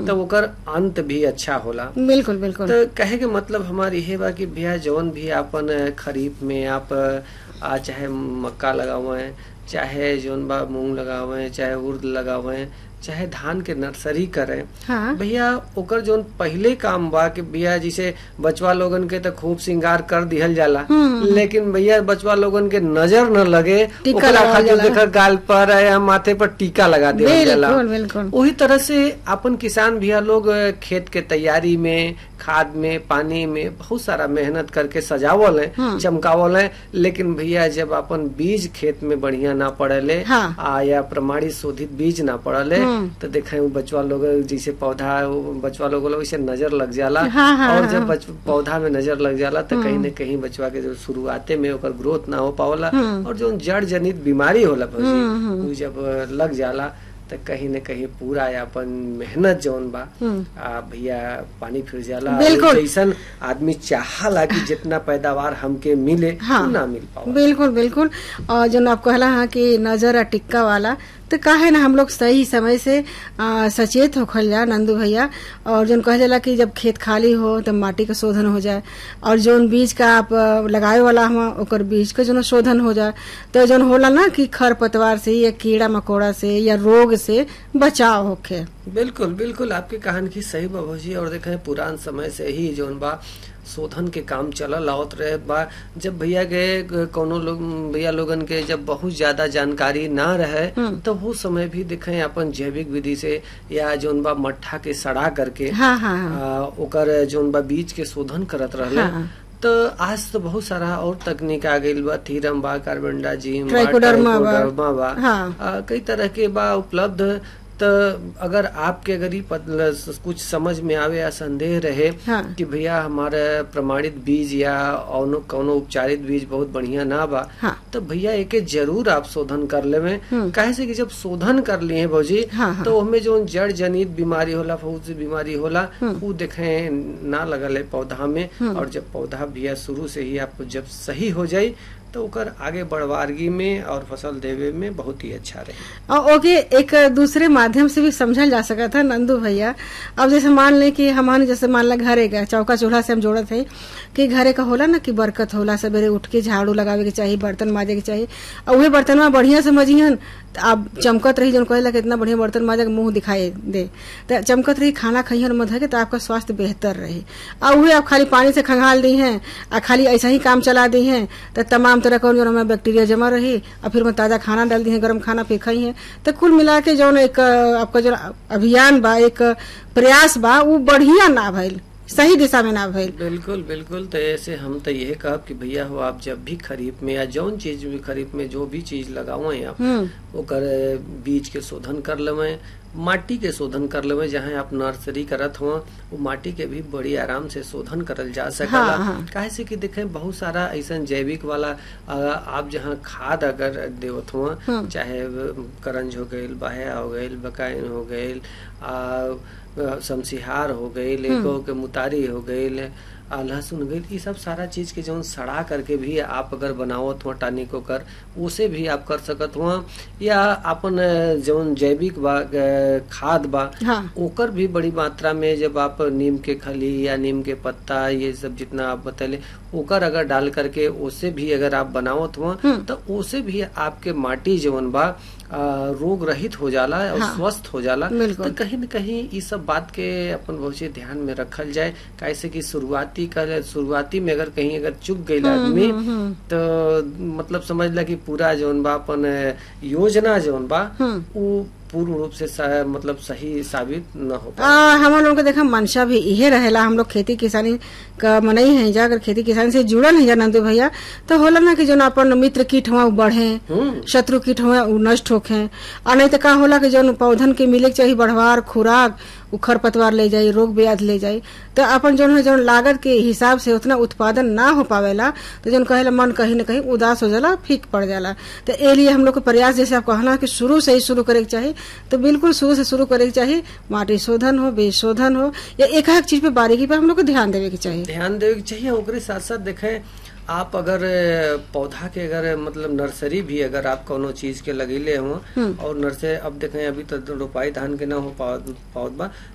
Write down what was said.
तो ओकर अंत भी अच्छा होला बिल्कुल बिल्कुल तो कहे के मतलब हमारी यह बा कि भैया जौन भी आपन खरीफ में आप आ, चाहे मक्का लगावे चाहे जौन बा मूंग लगावे चाहे उर्द लगावे चाहे धान के नर्सरी करें हाँ भैया ओकर जौन पहले काम बा कि भैया जैसे बचवा लोगन के तो खूब श्रृंगार कर दिहल जाला लेकिन भैया बचवा लोगन के नजर न लगे टीका ओकरा लगावल खातिर जाला। देखा गाल पर या माथे पर टीका लगा दिहल जाला बिल्कुल बिल्कुल वही तरह से अपन किसान भैया लोग अ, खेत के तैयारी में खाद में पानी में बहुत सारा मेहनत करके सजावल है चमकावल है लेकिन भैया जब अपन बीज खेत में बढ़िया ना पड़ले हाँ। आ या प्रमाणित शोधित बीज ना पड़ले तो देखे वो बचवा लोग जैसे पौधा वो बचवा लोग वैसे नजर लग जाला हाँ, हाँ, और जब बच, पौधा में नजर लग जाला तो कहीं न कहीं बचवा के जो शुरुआते में ओकर ग्रोथ ना हो पावला और जो जड़ जनित बीमारी होला भौजी उ जब लग जाला तो कहीं न कहीं पूरा अपन मेहनत जौन बा आ भैया पानी फिर जाला और बिल्कुल। जैसन आदमी चाहला कि जितना पैदावार हमके मिले हाँ। उ ना मिल पावा बिल्कुल बिल्कुल और जो आप कहला हाँ कि नजर आ टिक्का वाला तो काहे ना हम लोग सही समय से आ, सचेत होखल जा नंदू भैया और जोन कह जाला कि जब खेत खाली हो तब माटी का शोधन हो जाए और जोन बीज का आप आ, लगावे वाला हम ओकर बीज का जोन शोधन हो जाए तो जोन होला ना कि खर पतवार से या कीड़ा मकोड़ा से या रोग से बचाव होखे बिल्कुल बिल्कुल आपके कहानी की सही बा भौजी और देखे पुरान समय से ही जौन बा शोधन के काम चलल आवत रहे बा जब भैया के कोनो लोग भैया लोगन के जब बहुत ज्यादा जानकारी ना रहे तो वो समय भी देखे अपन जैविक विधि से या जौन बा मट्ठा के सड़ा करके हाँ हाँ हाँ आ, ओकर जौन बा बीज के शोधन करत रहले हाँ। तो आज तो बहुत सारा और तकनीक आ गईल बा थीरम बा कार्बनडाजिम बा ट्राइकोडर्मा बा। ट्राइकोडर्मा बा हाँ। आ, कई तरह के बा उपलब्ध तो अगर आपके अगर ही पत- कुछ समझ में आवे या संदेह रहे हाँ। कि भैया हमारे प्रमाणित बीज या औनो कौनो उपचारित बीज बहुत बढ़िया ना बा हाँ। तो भैया एके जरूर आप शोधन कर लेवे काहे से कि जब शोधन कर लिए भौजी हाँ, हाँ। तो हमें जो जड़ जनित बीमारी होला बहुत सी बीमारी होला वो देखे ना लगल है पौधा में और जब पौधा भैया शुरू से ही आप जब सही हो जाई तो ओकर आगे बढ़वारगी में और फसल देवे में बहुत ही अच्छा रहे और ओके एक दूसरे माध्यम से भी समझल जा सकता था नंदू भैया अब जैसे मान ले कि हमारे जैसे मान ला घरे का चौका चूल्हा से हम जोड़त है कि घरे का होला ना कि बरकत होला सवेरे उठ के झाड़ू लगावे के चाहिए बर्तन माजे के चाहिए और वही बर्तन में बढ़िया समझिहन आप चमकत रही जन कहेला कि इतना बढ़िया बर्तन माजे के मुंह दिखाई दे तो चमकत रही खाना खाइहन मत है तो आपका स्वास्थ्य बेहतर रही और वही आप खाली पानी से खंगाल दी हैं और खाली ऐसा ही काम चला दी हैं तो तमाम तरह का जो हमें बैक्टीरिया जमा रही और फिर में ताजा खाना डाल दी है गर्म खाना फिर खाई है तो कुल मिला के जो एक अ, आपका जो अभियान बा एक प्रयास बा वो बढ़िया ना भइल सही दिशा में ना भइल बिल्कुल बिल्कुल तो ऐसे हम तो यही कहब कि भैया हो आप जब भी खरीफ में या जौन चीज भी खरीफ में जो भी चीज लगावे आप हम्म ओकर बीज के शोधन कर लेवे माटी के शोधन कर लेवे जहाँ आप नर्सरी करत हो वो माटी के भी बड़ी आराम से शोधन करल जा सकला हाँ, हाँ। काहे से कि देखे बहुत सारा ऐसा जैविक वाला अ, आप जहाँ खाद अगर देवत हो चाहे करंज हो गईल बहया हो गईल बकाइन हो गईल आ, शमसिहार हो गईल एगो के मुतारी हो गईल आ, लहसुन हो गईल ई सब सारा चीज के जौन सड़ा करके भी आप अगर बनावत हो टानिक कर उसे भी आप कर सकत हो या अपन अ, जौन जैविक बा अ, खाद बा हाँ ओकर भी बड़ी मात्रा में जब आप नीम के खली या नीम के पत्ता ये सब जितना आप बतैले ओकर अगर डाल करके उसे भी अगर आप बनावत हो तो उसे भी आपके माटी जवन बा आ, रोग रहित हो जाला और हाँ। स्वस्थ हो जाला बिल्कुल। तो कहीं न कहीं ई सब बात के अपन बहुत से ध्यान में रखल जाए कैसे कि शुरुआती कर शुरुआती में अगर कहीं अगर चुक गई आदमी तो मतलब समझ ला कि पूरा जौन बा अपन योजना जौन बा वो पूर्ण रूप से सा, मतलब सही साबित न हो पाए आ, हम लोगों के देखा मंशा भी इहे रहेला हम लोग खेती किसानी का मनई है जा अगर खेती किसानी से जुड़ल है जा नंदू भैया तो होला ना कि जो अपन मित्र कीट हुआ बढ़े हम्म शत्रु कीट हुआ उ नष्ट होखे और नहीं तो का होला कि जौन पौधन के मिले के चाहिए बढ़वार खुराक उ खरपतवार ले जाई रोग ब्याध ले जाई तो अपन जौन है जौन लागत के हिसाब से उतना उत्पादन ना हो पावेला तो जौन कहेला मन कहीं न कहीं उदास हो जाला फीक पड़ जाला तो ए लिए हम लोग के प्रयास जैसे आप कहना कि शुरू से ही शुरू करे के चाहिए तो बिल्कुल शुरू से शुरू करे के चाहिए माटी शोधन हो बीज शोधन हो या एक एक चीज पे बारीकी पे हम लोग को ध्यान देवे के चाहिए ध्यान देवे के चाहिए ओकरे साथ साथ देखें आप अगर अ, पौधा के अगर मतलब नर्सरी भी अगर आप कोनो चीज के लगेले हो और नर्सरी अब देखें अभी तो रोपाई धान के ना हो पावत पावत बा